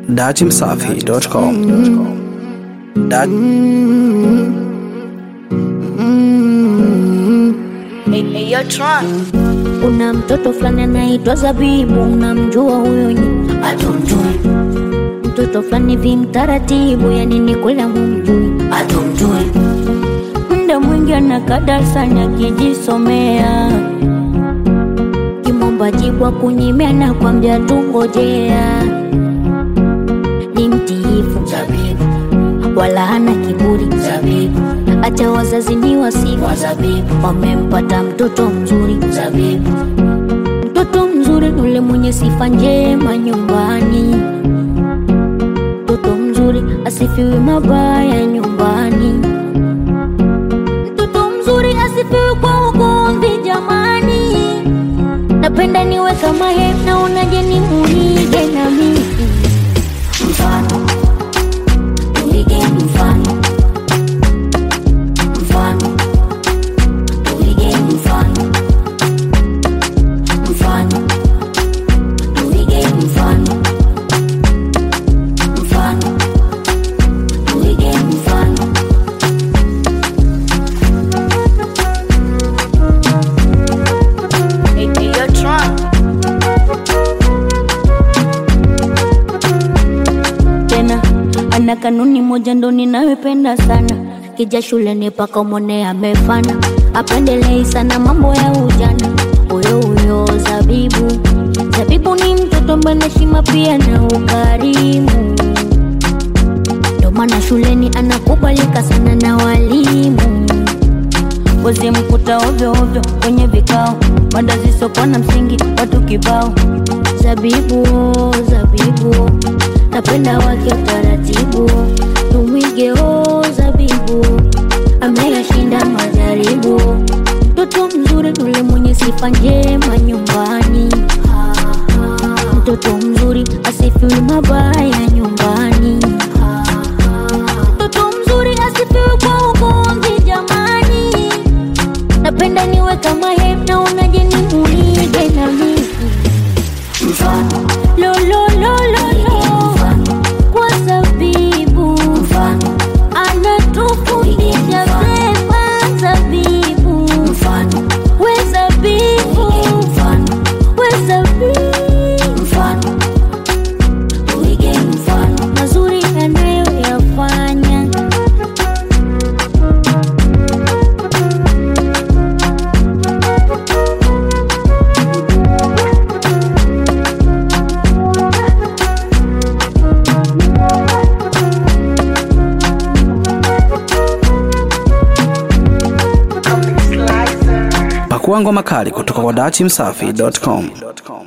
datimsafi.com. Dat Kuna mtoto fulani anaitwa Zabibu, unamjua huyo? nyi? Hatumjui. Mtoto fulani vi mtaratibu, yani ni kweli humjui? Hatumjui. Muda mwingi anakaa darasani akijisomea, kimomba jibu akunyimia na kwambia tungojea. Ni mtiifu Zabibu, wala hana kiburi Zabibu, acha wazazi ni wasifu Zabibu, wamempata mtoto mzuri Zabibu, mtoto mzuri ule mwenye sifa njema nyumbani, mtoto mzuri asifiwi mabaya nyumbani, mtoto mzuri asifiwi kwa ugomvi jamani. Napenda niwe kama yeye, naonaje ni muige na mimi mfano tuige mfano mfano tuige mfano mfano tuige mfano mfano tuige mfano tena ana kanuni moja ndo ninayopenda sana kija shuleni paka umone amefana apendelei sana mambo ya ujana huyo huyo zabibu zabibu ni mtoto mwenye heshima pia na ukarimu ndo maana shuleni anakubalika sana na walimu wezi mkuta ovyo ovyo kwenye vikao mada zisokuwa na msingi watu kibao zabibu zabibu napenda wake taratibu tumwige o zabibu ameyashinda majaribu mtoto mzuri ule mwenye sifa njema nyumbani mtoto mzuri asifiwi mabaya nyumbani mtoto mzuri asifiwi kwa ugomvi jamani napenda niwe kama yeye naonaje ni muige na mimi mfano lo lo lo lo lo kwa zabibu mfano anatufundisha vema zabibu mfano we zabibu mfano we zabibu mfano tuige mfano mazuri anayoyafanya pakua ngoma kali kutoka kwa datimsafi.com.